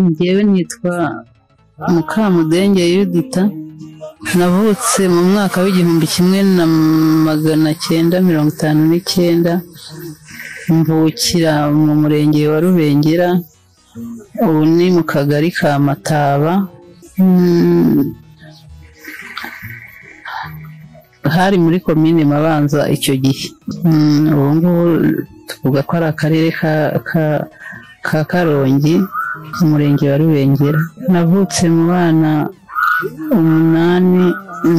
Njyewe nitwa Mukamudenge Yudita navutse mu mwaka w'igihumbi kimwe na magana cyenda mirongo itanu n'icyenda mvukira mu murenge wa Rubengera ubu ni mu kagari ka Mataba hari muri komine Mabanza icyo gihe ubu ngubu tuvuga ko ari akarere ka Karongi umurenge wa Rubengera navutse mu bana umunani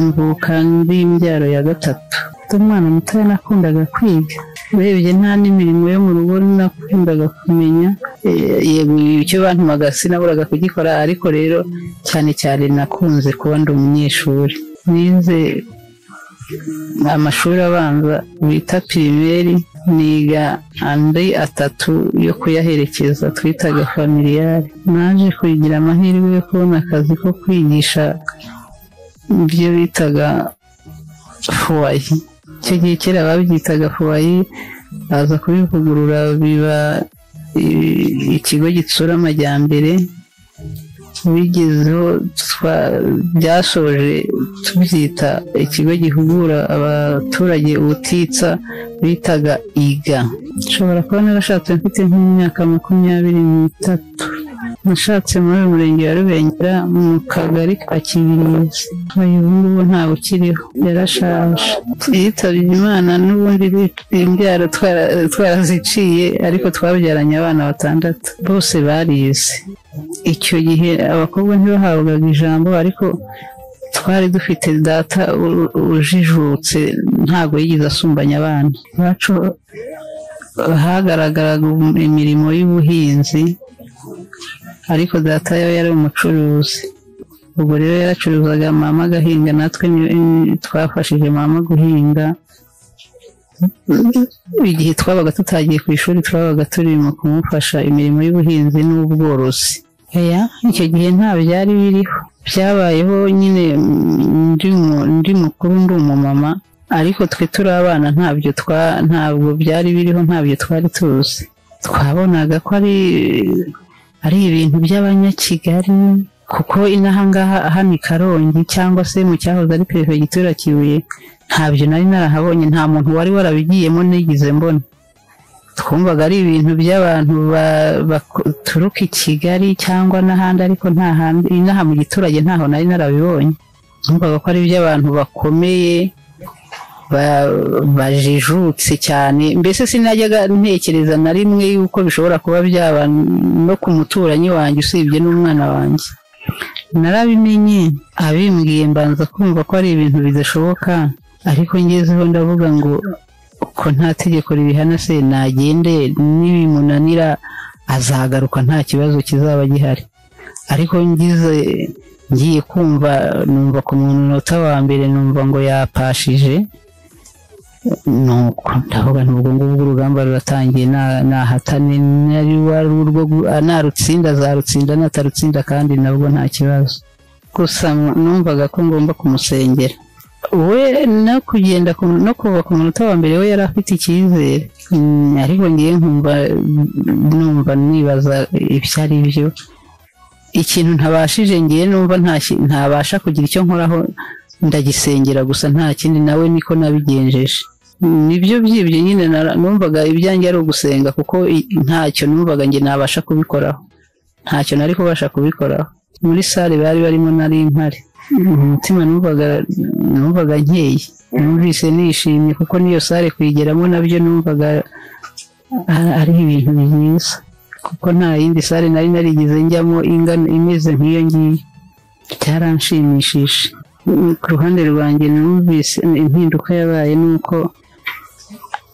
mvuka ndi imbyaro ya gatatu umwana mutoya nakundaga kwiga urebye nta n'imirimo yo mu rugo nakundaga kumenya yego icyo bantumaga sinaburaga kugikora ariko rero cyane cyane nakunze kuba ndi umunyeshuri nize amashuri abanza bita pirimeri niga andi atatu yo kuyaherekeza twitaga familiyari naje kugira amahirwe yo kubona akazi ko kwigisha ibyo bitaga fuwayi icyo gihe kera babyitaga fuwayi baza kubivugurura biba ikigo gitsura amajyambere bigezeho byashoje tubyita ikigo gihugura abaturage ubutitsa bitaga iga nshobora kuba narashatse mfite nk'imyaka makumyabiri n'itatu nashatse muri uyu murenge wa rubengera mu kagari ka kibirizi ubu ngubu ntabwo ukiriho yarashaje yitabye imana n'ubundi imbyaro twaraziciye ariko twabyaranye abana batandatu bose barize icyo gihe abakobwa ntibahabwaga ijambo ariko twari dufite data ujijutse ntabwo yigeze asumbanya abana iwacu hagaragaraga imirimo y'ubuhinzi ariko data yo yari umucuruzi ubwo rero yaracuruzaga mama agahinga natwe twafashije mama guhinga igihe twabaga tutagiye ku ishuri twabaga turimo kumufasha imirimo y'ubuhinzi n'ubworozi icyo gihe nta byari biriho byabayeho nyine ndi mukuru ndi umumama ariko twe turi abana ntabyo ntabwo byari biriho ntabyo twari tuzi twabonaga ko ari ari ibintu by'abanyakigali kuko inaha ngaha hano i karongi cyangwa se mu cyahoze ari perefegitura kibuye ntabyo nari narahabonye nta muntu wari warabigiyemo nigize mbona twumvaga ari ibintu by'abantu baturuka i kigali cyangwa n'ahandi ariko nta handi inaha mu giturage ntaho nari narabibonye twumvaga ko ari iby'abantu bakomeye bajijutse cyane mbese sinajyaga ntekereza na rimwe yuko bishobora kuba byaba no ku muturanyi wanjye usibye n'umwana wanjye narabimenye abimbwiye mbanza kumva ko ari ibintu bidashoboka ariko ngezeho ndavuga ngo ko nta tegeko ribihana se nagende n'ibimunanira azagaruka nta kibazo kizaba gihari ariko ngize ngiye kumva numva ku munota wa mbere numva ngo yapashije nuko ndavuga nubwo ngubwo urugamba ruratangiye nahatane nari warwo narutsinda zarutsinda natarutsinda kandi nabwo nta kibazo gusa numvaga ko ngomba kumusengera we no kugenda no kuva ku munota wa mbere we yari afite icyizere ariko ngiye nkumva numva nibaza ibyo ari byo ikintu ntabashije ngiye numva ntabasha kugira icyo nkoraho ndagisengera gusa nta kindi nawe niko nabigenjeje nibyo byibyo nyine numvaga ibyanjye ari ugusenga kuko ntacyo numvaga njye nabasha kubikoraho ntacyo nari kubasha kubikoraho muri sale bari barimo nari impari umutima numvaga numvaga nkeye numvise nishimye kuko n'iyo sale kuyigeramo nabyo numvaga ari ibintu byiza kuko nta yindi sale nari narigize njyamo ingana imeze nk'iyo ngiyo byaranshimishije ku ruhande rwanjye numvise impinduka yabaye ni uko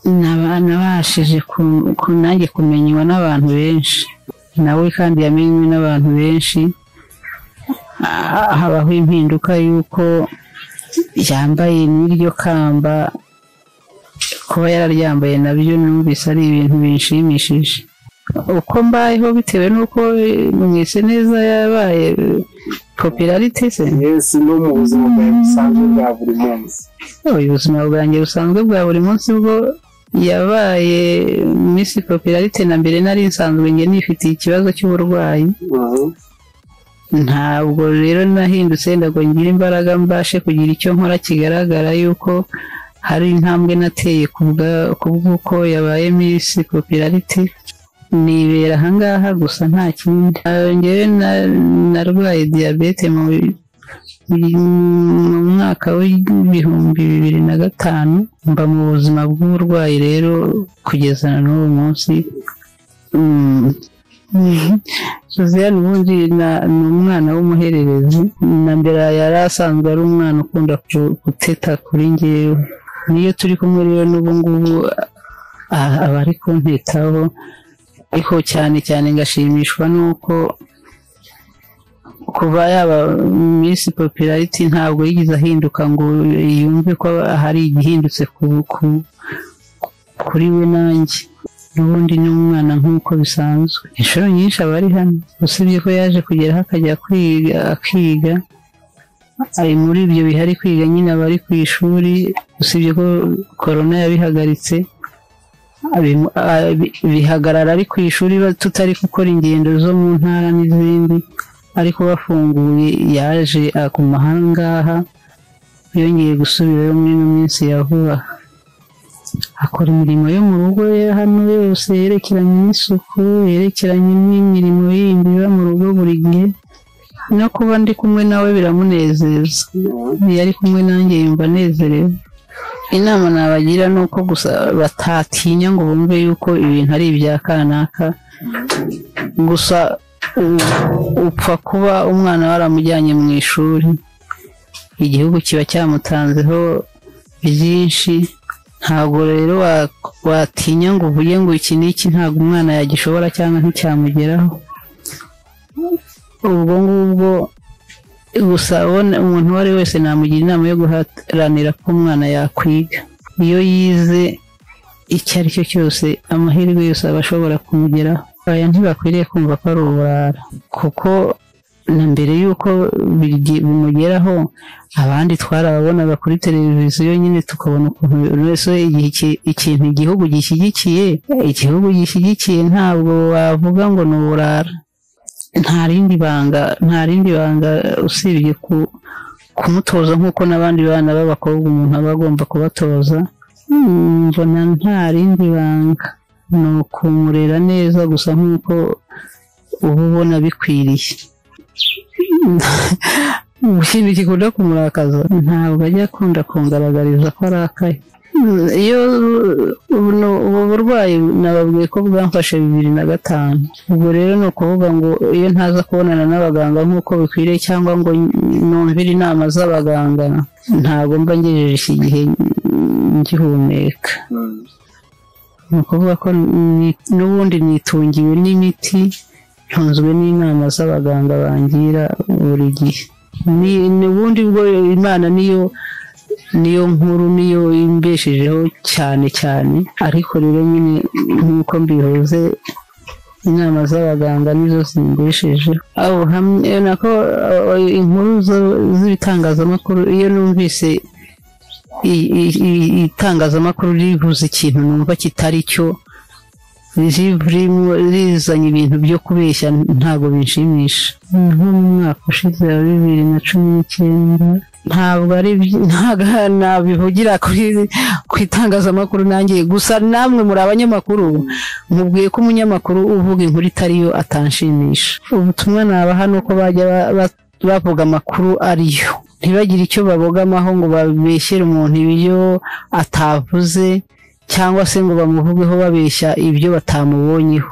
nabashije nanjye kumenywa n'abantu benshi nawe kandi yamenywe n'abantu benshi habaho impinduka y'uko yambaye n'iryo kamba kuba yararyambaye nabyo numvise ari ibintu bishimishije uko mbayeho bitewe n'uko mwese neza yabaye popularite se no mu buzima bwawe busanzwe bwa buri munsi ubuzima bwanjye busanzwe bwa buri munsi bwo yabaye Miss Popularity na mbere nari nsanzwe njye nifitiye ikibazo cy'uburwayi ntabwo rero nahindutse ndago ngira imbaraga mbashe kugira icyo nkora kigaragara yuko hari intambwe nateye ku bwa- ku bw'uko yabaye Miss Popularity nibera ahangaha gusa nta kindi Ah, njyewe na- narwaye diyabete mu mu mwaka w'ibihumbi bibiri na gatanu mba mu buzima bw'uburwayi rero kugeza na n'uwo munsi Mm. Josiane ubundi na- ni umwana w'umuhererezi na mbere yari asanzwe ari umwana ukunda ku- guteta kuri ngewe niyo turi kumwe rero n'ubu ngubu a- aba ari kuntitaho ariko cyane cyane ngashimishwa n'uko kuba yaba Miss Popularity ntabwo yigeze ahinduka ngo yumve ko hari igihindutse ku- ku- kuri we nanjye n'ubundi ni umwana nk'uko bisanzwe inshuro nyinshi aba ari hano usibye ko yaje kugeraho akajya kwiga akiga ari muri ibyo bihe ari kwiga nyine aba ari ku ishuri usibye ko korona yabihagaritse abimu- abi- bihagarara ari ku ishuri ba- tutari gukora ingendo zo mu ntara n'izindi ariko bafunguye yaje ku mahangaha yongeye gusubirayo muri ino minsi ya vuba akora imirimo yo mu rugo ye hano yose yerekeranye n'isuku yerekeranye n'imirimo yindi iba mu rugo buri gihe no kuba ndi kumwe nawe biramunezeza iyo ari kumwe nanjye yumva anezerewe inama nabagira ni uko gusa batatinya ngo bumve yuko ibintu ari ibya kanaka gusa u- upfa kuba umwana waramujyanye mu ishuri igihugu kiba cyamutanzeho byinshi ntabwo rero wa- watinya ngo uvuge ngo iki n'iki ntabwo umwana yagishobora cyangwa nticyamugeraho ubwo ngubwo gusa ubona- umuntu uwo ari we wese namugira inama yo guharanira ko umwana yakwiga iyo yize icyo ari cyo cyose amahirwe yose aba ashobora kumugeraho aya ntibakwiriye kumva ko ari uburara kuko na mbere y'uko birgi- bimugeraho abandi twarababonaga kuri televiziyo nyine tukabona ukuntu buri wese we igihe iki- ikintu igihugu gishyigikiye igihugu gishyigikiye ntabwo wavuga ngo ni uburara nta rindi banga nta rindi banga usibye ku kumutoza nk'uko n'abandi bana b'abakobwa umuntu aba agomba kubatoza Mm, mbona nta rindi banga ni ukumurera neza gusa nk'uko uba ubona bikwiriye ikintu gikunda kumurakaza ntabwo ajya akunda kungaragariza ko arakaye Mm, iyo buno ubu burwayi nababwiye ko bwamfashe bibiri na gatanu ubwo rero ni ukuvuga ngo iyo ntaza kubonana n'abaganga nk'uko bikwiriye cyangwa ngo numvire inama z'abaganga ntabwo mba ngejeje iki gihe ngihumeka ni ukuvuga ko ni- n'ubundi nitungiwe n'imiti ntunzwe n'inama z'abaganga bangira buri gihe Ni- n'ubundi bwo imana niyo niyo nkuru niyo imbeshejeho cyane cyane ariko rero nyine nk'uko mbihuze inama z'abaganga nizo zimbeshejeho aho hamwe nako eh, inkuru zo- z'ibitangazamakuru iyo numvise i- i- i- itangazamakuru rivuze ikintu numva kitari cyo ririmo rizanye ibintu byo kubeshya ntabwo binshimisha nko mu mwaka ushize wa bibiri na cumi n'icyenda ntabwo ari byi- ntabwo nabivugira kuri ku itangazamakuru nanjye gusa namwe muri abanyamakuru mubwiye ko umunyamakuru uvuga inkuru itari yo atanshimisha ubutumwa nabaha ni uko bajya ba- ba- bavuga amakuru ariyo ntibagire icyo babogamaho ngo babeshyere umuntu ibyo atavuze cyangwa se ngo bamuvugeho babeshya ibyo batamubonyeho